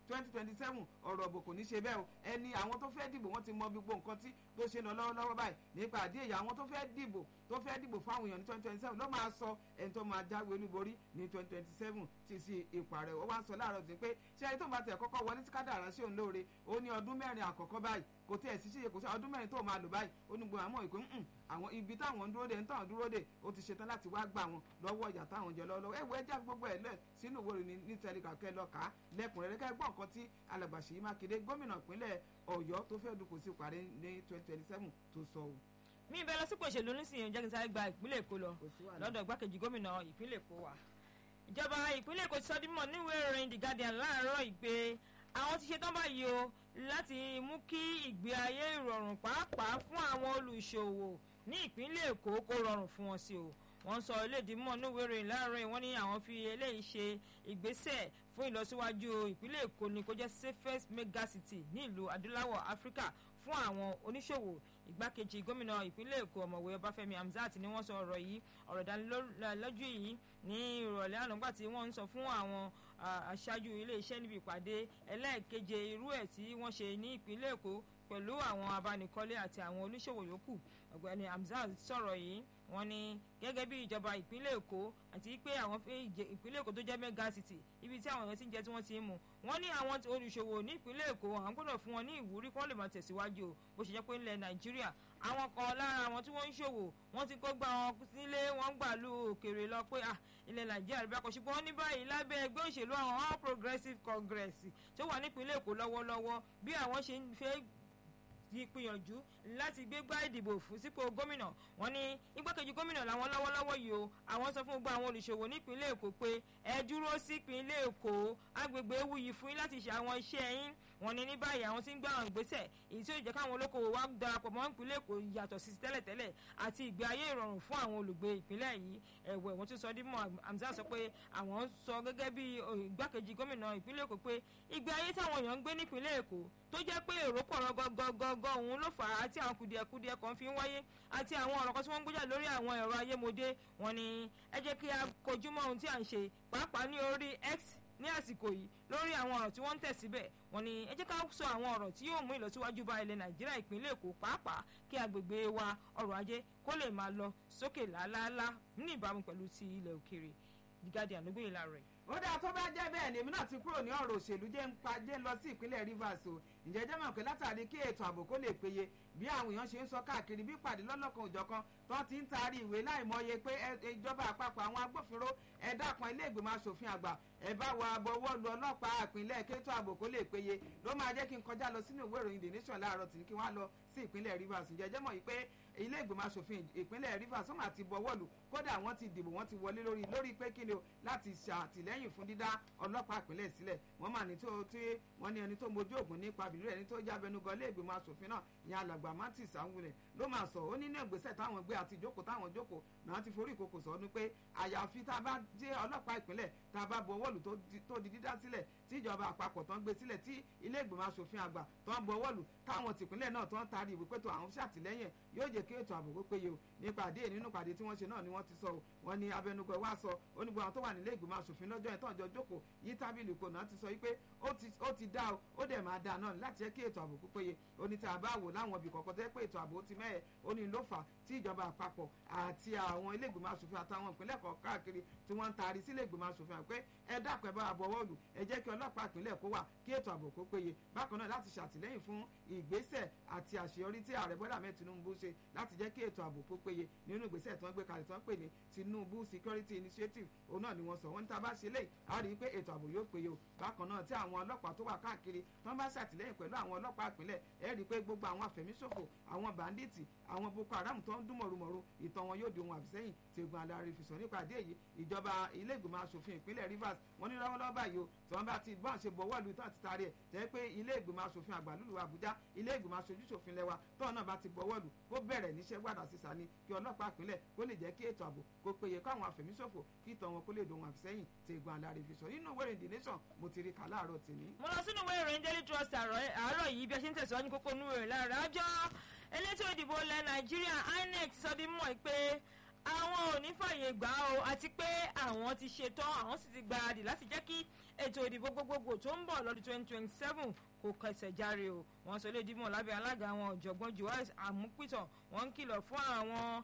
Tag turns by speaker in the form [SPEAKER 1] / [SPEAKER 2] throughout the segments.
[SPEAKER 1] twenty twenty seven ọ̀rọ̀ ọ̀bọ̀ kò ní ṣe bẹ́ẹ̀ o ẹni àwọn tó fẹ́ dìbò wọ́n ti mọ gbogbo nǹkan tí tó ṣe lọ lọ́wọ́lọ́wọ́ báyìí nípa àdé èyí àwọn tó fẹ́ dìbò tó fẹ́ dìbò fáwọn èèyàn ní twenty twenty seven ló máa sọ ẹni tó máa jáwé olúborí ní twenty twenty seven ti sí ipò ààrẹ ó wá ń sọ láàárọ̀ sí pé ṣé ẹni tó bá tẹ̀ kọ́kọ́ wọlé tí kádàrá sí òun lóore ó ní ọdún mẹ́rin àkọ́kọ́ báyìí kò tí ẹ̀ sí ṣíṣe kò sí ọdún mẹ́rin tó máa lò báyìí ó ní gbogbo àwọn ìpín àwọn ibi táwọn ń dúró dé ń tàn dúró dé ó ti ṣetán láti wá gbà wọn lọ́wọ́ ìyá táwọn jẹ lọ́wọ́ ẹ̀wọ̀ ẹja gbogbo ẹ̀ lẹ̀ sínú ìwé ìròyìn ní tẹlifà kẹ́ lọ kà á lẹ́kùnrẹ́rẹ́ kẹ́ gbọ́ nǹkan tí alàgbà Ṣèyí Mákindé gómìnà ìpínlẹ̀ Ọ̀yọ́ tó fẹ́ dupò sí parí ní twenty twenty seven tó sọ o.
[SPEAKER 2] mi ìbẹ́ lọ sípò òṣèlú nísìnyí jẹ́ kí n sáré gba ìpínlẹ̀ Èkó lọ lọ́dọ̀ igbákejì gómìnà ìpínlẹ̀ Èkó wa ìjọba ìpínlẹ̀ Èkó ti sọ dímọ̀ níwèé ìròyìn The Guardian láàárọ̀ ìgbé àwọn ti ṣetán báyìí o láti mú kí ìgbé ayé ìrọ̀rùn pàápàá fún àwọn olùṣòwò ní ìpínlẹ̀ Èkó kó rọrùn fún wọn sí o wọ́n sọ elédìímọ̀ níwèé ìròyìn láàárọ̀ yìí wọ́n ní àwọn fi eléyìí ṣe ìgbésẹ̀ fún ìlọsíwájú ìpínlẹ̀ Èkó ní kó jẹ́ safest megacity ní ìlú adúláwọ̀ Áfíríkà fún àwọn oníṣòwò ìgbákejì gómìnà ìpínlẹ̀ Èkó ọ̀mọ̀wé Ọbáfẹ́mi Hamzat ni wọ́n sọ ọ̀rọ̀ yìí ọ̀rọ̀ ìdánilójú yìí ní ìrọ̀lẹ́ àná nígbà tí wọ́n ń sọ fún àwọn aṣáájú iléeṣẹ́ níbi ìpàdé ẹlẹ́ẹ̀keje irú ẹ̀ tí wọ́n ṣe ní ìpínlẹ̀ Èkó pẹ̀lú àwọn abánikọ́lé àti àwọn oníṣòwò yòókù ọ̀gbẹ́ni Hamzat sọ̀rọ̀ yìí wọ́n ní gẹ́gẹ́ bí ìjọba ìpínlẹ̀ Èkó àti pé àwọn ìpínlẹ̀ Èkó tó jẹ́ mega city ibi tí àwọn èèyàn ti ń jẹ tí wọ́n ti ń mu wọ́n ní àwọn olùṣòwò ní ìpínlẹ̀ Èkó àwọn gbọ́dọ̀ fún wọn ní ìwúrí kí wọ́n lè máa tẹ̀síwájú o bó ṣe jẹ́ pé ilẹ̀ Nàìjíríà àwọn kan lára àwọn tí wọ́n ń ṣòwò wọ́n ti kó gba wọn sílé wọ́n gbà lu òkèèrè lọ pé ilẹ̀ Nàìjíríà rí bákan ṣùgbọ́n ní báyìí lábẹ́ ẹgbẹ́ òṣèlú àwọn All Progressives Congress tó wà nípínlẹ̀ Èkó lọ́wọ́lọ́wọ́ bí àwọn ṣe ń fẹ́ gbìyànjú láti gbégbá ìdìbò fún sípò gómìnà wọ́n ní igbákejì gómìnà làwọn lọ́wọ́lọ́wọ́ yìí o àwọn sọ fún gbogbo àwọn olùṣòwò nípínlẹ̀ èkó pé ẹ dúró sípínlẹ̀ èkó agbègbè ewu yìí fún yín láti ṣe àwọn iṣẹ́ yín wọ́n ní ní báyìí àwọn tí ń gbé àwọn ìgbésẹ̀ èyí tí ó jẹ́ káwọn olókoòwò wá darapọ̀ mọ́ ìpínlẹ̀ èkó yàtọ̀ sí tẹ́lẹ̀tẹ́lẹ̀ àti ìgbé ayé ìrọ̀rùn fún àwọn olùgbé ìpínlẹ̀ yìí ẹ̀wẹ̀ wọ́n tún sọ dímọ̀ Hamzat sọ pé àwọn sọ gẹ́gẹ́ bí igbákejì gómìnà ìpínlẹ̀ èkó pé ìgbé ayé táwọn èèyàn ń gbé nípínlẹ̀ èkó tó jẹ́ pé èrò pọ̀ rọgọgọgọgọ òun ló fà á tí àwọn kùdìẹ̀kudiẹ kan fi ń wáyé àti àwọn ọ̀rọ̀ kan tí wọ́n ń gbéjà lórí àwọn ẹ̀rọ ayémodé wọn ni ẹ jẹ́ kí a kojú mọ́ ohun tí à ń ṣe pàápàá ní orí X ní àsìkò yìí lórí àwọn ọ̀rọ̀ tí wọ́n ń tẹ̀ síbẹ̀ wọ́n ní ẹ jẹ́ ká sọ àwọn ọ̀rọ̀ tí yóò mú ìlọsíwájú bá ilẹ̀ Nàìjíríà ìpínlẹ̀ Èkó pàápàá kí agbègbè wa ọrọ̀ ajé kó lè máa lọ sókè làálàálá ní ìbámu pẹ̀lú ti ilẹ̀ òkèèrè The Guardian ló gbé ìlà rẹ̀
[SPEAKER 1] ó dáa tó bá jẹ́ bẹ́ẹ̀ ni èmi náà ti kúrò ní ọ̀rọ̀ òṣèlú jẹ́ ń pa jẹ́ ń lọ sí ìpínlẹ̀ Rivers o ǹjẹ́ jẹ́ mọ̀ pé látàrí kí ètò ààbò kó lè péye bí àwọn èèyàn ṣe ń sọ káàkiri bí pàdé lọ́lọ́kan òjọ̀kan tó ti ń taari ìwé láìmọye pé ìjọba àpapọ̀ àwọn agbófinró ẹ dákun ilé ìgbìmọ̀ asòfin àgbà ẹ bá wa bọwọ́ lu ọlọ́pàá ìpínlẹ̀ kétò ààbò kó lè péye ló máa jẹ́ kí n kọjá lọ sínú ìwé ìròyìn The Nation láàárọ̀ tì ní kí wọ́n á lọ sí ìpínlẹ̀ Rivers ǹjẹ́ jẹ́ mọ̀ yìí pé ilé ìgbìmọ̀ asòfin ìpínlẹ̀ Rivers wọ́n máa ti bọwọ́ lù kódà wọ́n ti dìbò wọ́n ti wọlé lórí lórí pé kí ni o láti ṣàtìlẹ́yìn fún dídá ọlọ́pàá ìpínlẹ̀ sílẹ̀ wọ́n mà ní tó tí wọ́n ní ẹni tó mojú ògùn nípa bìrì ẹni tó jábẹnugọ ilé ìgbìmọ̀ asòfin náà ìyẹn alàgbà Martins Anwulẹ̀ ló máa sọ ó ní ní ìgbésẹ̀ táwọn gbé àti ìjókòó táwọn jókòó náà ti forí ìkòkò sọ ní pé àyàfi tá a bá jẹ́ ọlọ́pàá ìpínlẹ̀ tá a bá buọwọ́ lù tó di dídá sílẹ̀ tí ìjọba àpapọ̀ tó ń gbé sílẹ̀ tí ilé ìgbìmọ̀ asòfin àgbà tó ń buọwọ́ lù táwọn tìpínlẹ̀ náà tó ń taari ìwé pẹ̀tọ́ àwọn ṣàtìlẹ́yìn yóò jẹ́ kí ètò ààbò kó péye o nípa àdé nínú pàdé tí wọ́n ṣe náà ni wọ́n ti sọ o wọ́n ní abẹnugọ wa sọ onígbò àwọn tó wà nílé ìgbìmọ̀ asòfin lọ́jọ́ yẹn tó ń jọ jókòó yí tábìlì kò náà ti sọ wípé ó ti dá o ó dẹ̀ máa dá náà láti jẹ́ kí ètò ààbò kó péye ó ní tí a bá wò láwọn ibì kọ̀ọ̀kan tẹ́ pé ètò ààbò ti mẹ́ẹ̀ ó ní ló fà tí ìjọba àpapọ̀ àti àwọn ilé ìgbìmọ̀ asòfin àtàwọn ìpínlẹ̀ kan káàkiri tí wọ́n ń taari sílé ìgbìmọ̀ asòfin àpé ẹ dákun ẹ bá bọwọ́ lù ẹ jẹ́ kí ọlọ́pàá ìpínlẹ̀ kó wà kí ètò ààbò kó péye bákan náà láti ṣàtìlẹ́yìn fún ìgbésẹ̀ àti àṣeyọrí tí ààrẹ bọ́dà mẹ́ Tinubu ṣe láti jẹ́ kí ètò ààbò kó péye nínú ìgbésẹ̀ tó ń gbé kalẹ̀ tó ń pè ní Tinubu Security Initiative òun náà ni wọ́n sọ wọ́n ní tá a bá ṣe léyìí a rí i pé ètò ààbò yóò péye o bákan náà tí àwọn ọlọ́pàá tó wà káàkiri tó ń bá ṣàtìlẹ́yìn pẹ̀lú àwọn ọlọ́pàá ìpínlẹ̀ ẹ rí i pé gbogbo àwọn àfẹ̀míṣòfò àwọn bàndíìtì àwọn Boko Haram tó ń dún mọ̀rùmọ̀rù ìtàn wọn yóò di ohun àfisẹ́yìn tí egun alárí fi sọ nípa àdé yìí ìjọba ilé ìgbìmọ̀ asòfin ìpínlẹ̀ Rivers wọ́n ní lọ́wọ́lọ́wọ́ báyìí o tí wọ́n bá ti bọ́n ṣe bọ̀wọ́ lu tán ti taari ẹ̀ tẹ́ pé ilé ìgbìmọ̀ asòfin àgbà lùlù Àbújá ilé ìgbìmọ̀ aṣojúṣòfin lẹ́wà tọ́ náà bá ti bọ̀wọ́ lu kó bẹ̀rẹ̀ níṣẹ́ gbàdá sísá ni kí ọlọ́pàá ìpínlẹ̀ kó lè jẹ́ kí ètò ààbò kó péye káwọn àfẹ̀míṣòfò kí ìtàn wọn kó lè dohun àfisẹ́yìn tí egun alárí fi sọ nínú ìwé The Nation mo ti rí kà láàárọ̀ tèmi.
[SPEAKER 2] mo lọ sínú ìwé ìròyìn Daily Trust àárọ̀ yìí bí a ṣe ń tẹ̀síwájú kókó inú ìròyìn lára àjọ elétò ìdìbò ilẹ̀ Nàìjíríà INEC sọ bí mọ̀ pé àwọn ò ní fàyè gbà ó àti pé àwọn ti ṣetán àwọn sì ti gbáradì láti jẹ́ kí ètò ìdìbò gbogbogbò tó ń bọ̀ lọ́dún twenty twenty seven kò kẹsẹ̀ járe o wọ́n sọ lédi mọ̀ lábẹ́ alága àwọn ọ̀jọ̀gbọ́n joas amúpìtàn wọ́n ń kìlọ̀ fún àwọn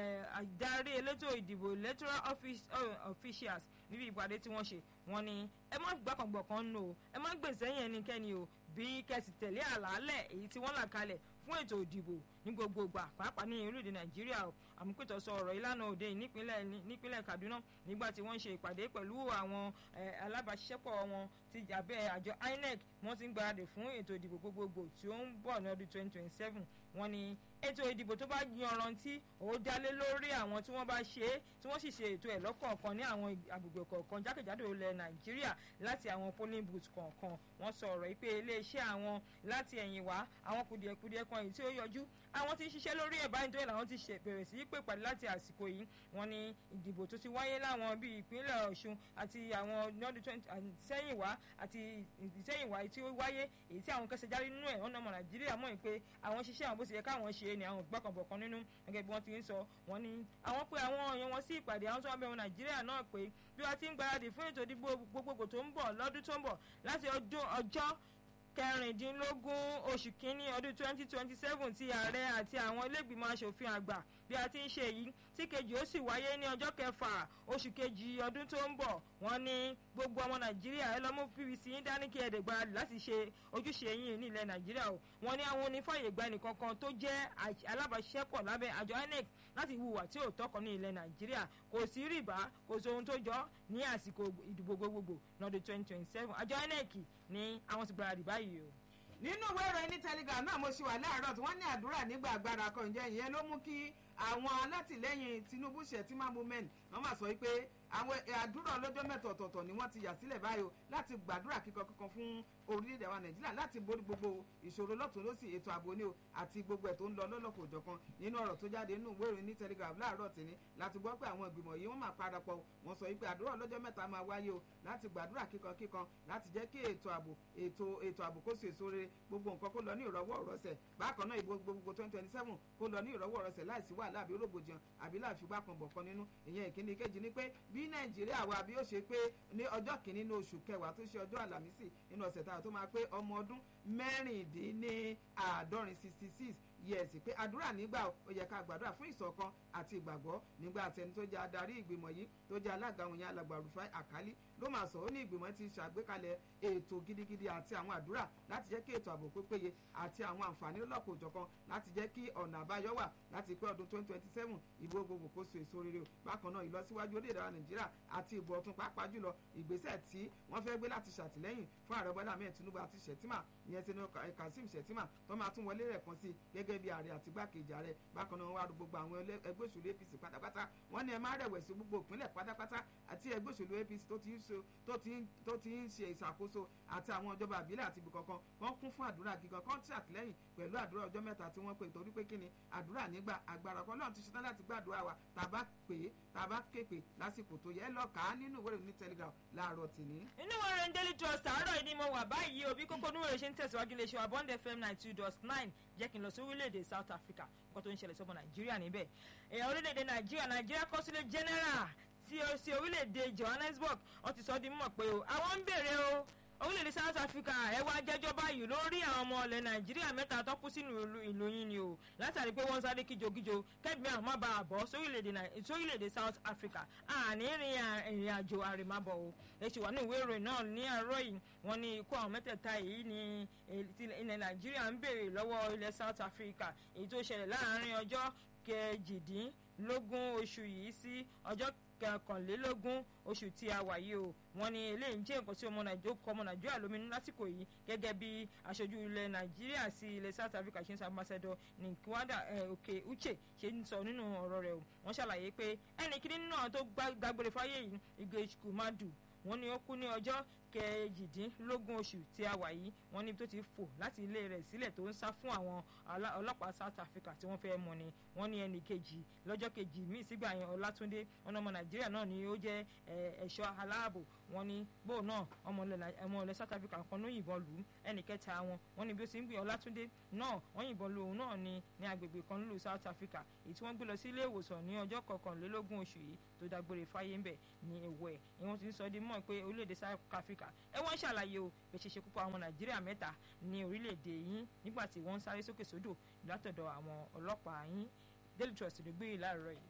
[SPEAKER 2] adarí elétò ìdìbò electoral officials níbi ìpàdé tí wọ́n ṣe wọ́n ní ẹ má gbàkàngbọ̀kan nù o ẹ má gbèsè yẹn ẹnikẹ́ni o bí kẹsì tẹ̀lé àlàálẹ̀ èyí tí wọ́n là kalẹ̀ fún ètò ìdìbò ní gbogbo ìgbà pàápàá ní orílẹ̀-èdè nàìjíríà o àmúpẹ̀tọ̀ sọ ọ̀rọ̀ ìlànà òde nípínlẹ̀ nípínlẹ̀ kaduna nígbà tí wọ́n ń ṣe ìpàdé pẹ̀lú àwọn alábàáṣiṣẹ́pọ̀ wọn ti abẹ́ àjọ inec wọ́n ti ń gbáradì fún ètò ìdìbò gbogbogbò tí ó ń bọ̀ ní ọdún twenty twenty seven wọ́n ní ètò ìdìbò tó bá yanrantí ó dálé lórí àwọn tí wọ́n bá ṣe é tí wọ́n sì ṣe ètò ẹ̀ lọ́kọ̀ọ̀kan ní àwọn agbègbè kọ̀ọ̀kan jákèjádò ilẹ̀ nàìjíríà láti àwọn polling booth kọ̀ọ̀kan wọ́n sọ ọ̀rọ̀ yìí pé iléeṣẹ́ àwọn láti ẹ̀yìn wá àwọn kùdìẹ̀kudiẹ kan èyí tí ó yọjú àwọn tí ń ṣiṣẹ́ lórí ẹ̀ báyìí tó yẹ làwọn ti bẹ̀rẹ̀ sí í pè pàdé láti àsìkò yìí wọ́n ní ìdìbò tó ti wáyé láwọn bíi ìpínlẹ̀ ọ̀ṣun àti àwọn lọ́dún sẹ́yìnwá àti ìsẹ́yìnwá tí ó wáyé èyí tí àwọn kẹsẹ̀ járí nínú ẹ̀ ọ̀nà ọmọ nàìjíríà mọ̀ pé àwọn ṣiṣẹ́ àwọn bó ṣe yẹ káwọn ṣe ni àwọn gbọ́kànbọ̀kan nínú gẹ́gẹ́ bí wọ́n ti ń sọ wọ́n ní àwọn pé àwọn èèyàn wọn sí ìpàdé àwọn tó wà bẹ̀rù nàìjíríà náà pé bí wọ́n ti ń gbáradì fún ètò ìdìbò gbogbogbò tó ń bọ̀ lọ́dún tó ń bọ̀ láti ọjọ́ kẹrìndínlógún oṣù kínní ọdún twenty twenty seven tí ààrẹ àti àwọn ilégbìmọ̀ asòfin àgbà bí a ti ń ṣe yìí tí kejì ó sì wáyé ní ọjọ́ kẹfà oṣù kejì ọdún tó ń bọ̀ wọ́n ní gbogbo ọmọ nàìjíríà ẹ lọ mú pvc yín dání kí ẹ̀ẹ́dẹ̀ gbáradì láti ṣe ojúṣe yín ní ilẹ̀ nàìjíríà o wọ́n ní àwọn onífàyè gba ẹnìkankan tó jẹ́ alábàáṣiṣẹ́pọ̀ lábẹ́ àjọ inec láti hùwà tí ò tọkọ ní ilẹ̀ nàìjíríà kò sí rìbá kò sí ohun tó jọ ní àsìkò ìdìbò gbogbogbò lọ́dún twenty twenty seven àjọ inec ní àwọn ti gbáradì báyìí o
[SPEAKER 1] nínú ìwé ìròyìn ní telegram náà mo ṣe wà láàárọ̀ tí wọ́n ní àdúrà nígbà agbára kan ǹjẹ́ ìyẹn ló mú kí àwọn alátìlẹ́yìn tinubu shettima movement wọ́n máa sọ pé àwọn àdúrà ọlọ́jọ́ mẹ́ta ọ̀tọ̀ọ̀tọ̀ ni wọ́n ti yà sílẹ̀ báyìí o láti gbàdúrà kíkan kíkan fún orílẹ̀-èdè wa nàìjíríà láti borí gbogbo ìṣòro lọ́tún lọ́sì ètò ààbò ni o àti gbogbo ẹ̀ tó ń lọ lọ́lọ́kọ̀ òjọ̀kan nínú ọ̀rọ̀ tó jáde nínú ìwé ìròyìn ní telegraph láàárọ̀ tìní láti gbọ́ pé àwọn ìgbìmọ̀ yìí wọ́n máa parapọ̀ wọ́n sọ pé àdúrà ọlọ́jọ́ mẹ́ta máa wáyé o láti gbàdúrà kíkan kíkan láti jẹ́ kí ètò ààbò ètò ètò ààbò kó so èso rere gbogbo nǹkan kó lọ ní ìrọ̀wọ́ ìrọ̀sẹ̀ bákan náà ìbò gbogbo twenty twenty seven kó lọ ní ìrọ̀wọ́ ìrọ̀sẹ̀ láìsí wàhálà àbí rògbòdìyàn àbí láàfin bá kan bọ̀ kan nínú ìyẹn ìkíní kejì ni pé bí nàìjíríà wa bí ó ṣe pé ní ọjọ́ kìíní ní oṣù kẹwàá tó ṣe ọjọ́ àlàmísì nínú ọ̀sẹ̀ táwọn tó máa pé ọmọ ọdún mẹ́rìndínláàádọ́rin sixty six yẹ̀sì pé àdúrà nígbà ó yẹ ká gbàdúrà fún ìṣọ̀kan àti ìgbàgbọ́ nígbà àtẹni tó jẹ́ adarí ìgbìmọ̀ yìí tó jẹ́ alága òun yẹn alàgbà Rufai Àkálí ló máa sọ ó ní ìgbìmọ̀ ti ṣàgbékalẹ̀ ètò gidigidi àti àwọn àdúrà láti jẹ́ kí ètò ààbò pé péye àti àwọn àǹfààní lọ́kọ̀ òjọ̀kan láti jẹ́ kí ọ̀nà àbáyọ wà láti pé ọdún twenty twenty seven ìbò gbogbo kó so èso rere o bákan náà ìlọsíwájú orílẹ̀-èdè wa Nàìjíríà àti ìbò ọ̀tun pàápàá jùlọ ìgbésẹ̀ tí wọ́n fẹ́ gbé láti ṣàtìlẹ́yìn fún ààrẹ Bọ́lá Ahmed Tinubu àti Shettima ìyẹn ti ní Kazeem Shettima tó máa tún wọlé rẹ̀ kan sí gẹ́gẹ́ bí ààrẹ àti gbákejì ààrẹ bákan náà wọ́n wá gbogbo àwọn ẹgbẹ́ òṣèlú APC pátápátá wọ́n ní ẹ má rẹ̀wẹ̀sì gbogbo ìpínlẹ̀ pátápátá àti ẹgbẹ́ òṣèlú APC tó ti ń so tó ti ń tó ti ń ṣe ìṣàkóso àti àwọn ìjọba àbílẹ̀ àti ibì kankan wọ́n kún fún àdúrà kíkan kan tí àtìlẹ́yìn pẹ̀lú àdúrà ọjọ́ mẹ́ta tí wọ́n pè torí pé kí ni àdúrà nígbà agbára kan náà ti ṣetán láti gbàdúrà wa tàbá pè é tàbá képe lásìkò tó yẹ lọ́ọ̀ká nínú ìwé ìròyìn telegram láàárọ̀ tìní.
[SPEAKER 2] inú ìwé ìròyìn daily trust àárọ̀ yìí ni mo wà báyìí òbí kókó inú ìròyìn ṣe ń tẹ̀síwájú lè ṣe wà bond fm ninety two dot nine jẹ́ kí n lọ sí orílẹ̀-èdè south africa nǹkan tó ń ṣẹlẹ̀ sọ́mọ nàìjíríà níbẹ̀ èèyàn orílẹ̀-èdè nàìjíríà nàìjíríà consulate general tí ó sí orílẹ̀-èdè johannesburg wọ́n ti sọ ọ́ di mímọ̀ pé o àwọn ń béèrè o orílẹ̀-èdè south africa ẹ wá jẹ́jọ́ báyìí lórí àwọn ọmọ ilẹ̀ nàìjíríà mẹ́ta tó kú sínú ìlú yín ni o látàrí pé wọ́n sáré kíjokíjo kẹ́gbẹ́ àwọn má bàa bọ́ sórílẹ̀-èdè south africa àní ìrìn àjò àrèmábọ̀ o èsì wà ní ìwé ìròyìn náà ní àárọ̀ yìí wọ́n ní ikú àwọn mẹ́tẹ̀ẹ̀ta yìí ní ilẹ̀ nàìjíríà ń béèrè lọ́wọ́ ilẹ̀ south africa èyí tó ṣẹlẹ̀ láàárín ọjọ́ kejìdínlógún oṣù yìí sí ọjọ́ kọkànlélógún oṣù tí a wà yìí o wọ́n ní eléyìí jẹ́ nǹkan tí ọmọ nàìjíríà kọ ọmọ nàìjíríà lóminú lásìkò yìí gẹ́gẹ́ bí aṣojú ilẹ̀ nàìjíríà sí ilẹ̀ south africa ṣe ń sọ ambassador nkwada òkè uche ṣe ń sọ nínú ọ̀rọ̀ rẹ̀ o wọ́n ṣàlàyé pé ẹnì kíní nínú àwọn tó dágbére fáyé yìí igwe kumadu wọ́n ní ó kú ní ọjọ́ kejìdínlógún oṣù tí a wà yìí wọ́n níbi tó ti fò láti ilé rẹ̀ sílẹ̀ tó ń sá fún àwọn ọlọ́pàá South Africa tí wọ́n fẹ́ mú ni wọ́n ní ẹnì kejì lọ́jọ́ kejì míì sígbà yẹn Ọlátúndé ọ̀nà ọmọ Nàìjíríà náà ni ó jẹ́ ẹ̀ṣọ́ aláàbò wọ́n ní bóun náà ọmọ ilẹ̀ South Africa kan ló yìnbọn lù ú ẹnì kẹta wọn wọ́n ní bí ó ti ń gbé Ọlátúndé náà wọ́n yìnbọn lu òun náà ní ní agbègbè kan nílùú South Africa èyí tí wọ́n gbé lọ sí ilé ìwòsàn ní ọjọ́ kọkànlélógún oṣù yìí tó dágbére fáyé ń bẹ̀ ní ẹ̀wẹ̀ ni wọ́n ti ń sọ di mọ́ pé orílẹ̀-èdè South Africa ẹ wọ́n ń ṣàlàyé o bẹ́ẹ̀ ṣe ṣekú pa àwọn Nàìjíríà mẹ́ta ní orílẹ̀-èdè yín nígbà tí wọ́n ń sáré sókè sódò látọ̀dọ̀ àwọn ọlọ́pàá yín Daily Trust ló gbé láàárọ̀ yìí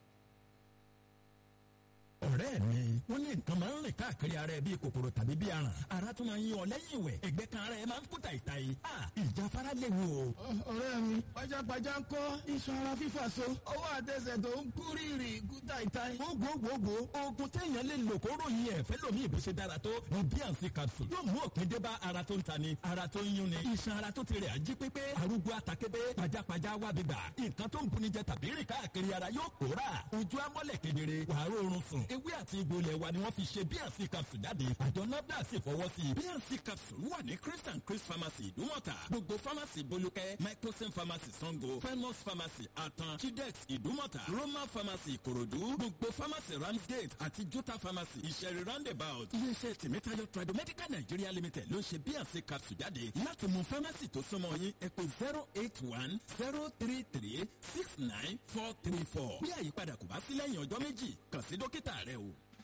[SPEAKER 3] ọ̀rẹ́ mi wọ́n ní nǹkan máa ń rìn káàkiri ara ẹ bíi kòkòrò tàbí bíi aràn ara tún máa ń yan ọ lẹ́yìn ìwẹ̀ ẹ̀gbẹ́ kan ara ẹ máa ń kú tàìtàì ìjáfara léwu o.
[SPEAKER 4] ọ̀rẹ́ mi pajápajá ń kọ́ iṣan ara fífà so ọwọ́ àtẹsẹ̀ tó ń kú rírì kú tàìtàì.
[SPEAKER 3] gbogbogbò oògùn téèyàn lè lò kó ròyìn ẹ̀ fẹ́ lómi ìbò ṣe dára tó ní bnc capsule yóò mú òpin dé bá ara tó ń ta ni ara tó ń yún ni iṣan ara tó ti rẹ̀ ají pépé arúgbó atakébé pajápajá wà bíbà nǹkan tó ń buni jẹ tàbí rìn káàkiri ara yóò pòórà ojú amọ́lẹ̀ kedere wàá rọrùn sùn ewé àti egbò ilẹ̀ wa ni wọ́n fi ṣe bnc capsule jáde àjọ nafdac sì fọwọ́ sí i bnc capsule wà ní chris and chris pharmacy ìdúmọ̀tà gbogbo pharmacy bolúkẹ́ microsim pharmacy sango famous pharmacy atan chidex ìdúmọ̀tà roman pharmacy ìkòròdú gbogbo pharmacy ramsgate àti jota pharmacy ìṣẹ̀rí roundabout iléeṣẹ́ tèmítáyọ̀ tradomedical nigeria limited ló ń ṣe bnc capsule jáde láti mú pharmacy tó súnmọ́ yín ẹ pè zero eight one zero three three six nine four three four bí àyípadà kò bá sí lẹ́yìn ọjọ́ méjì kàn sí dókítà rẹ o.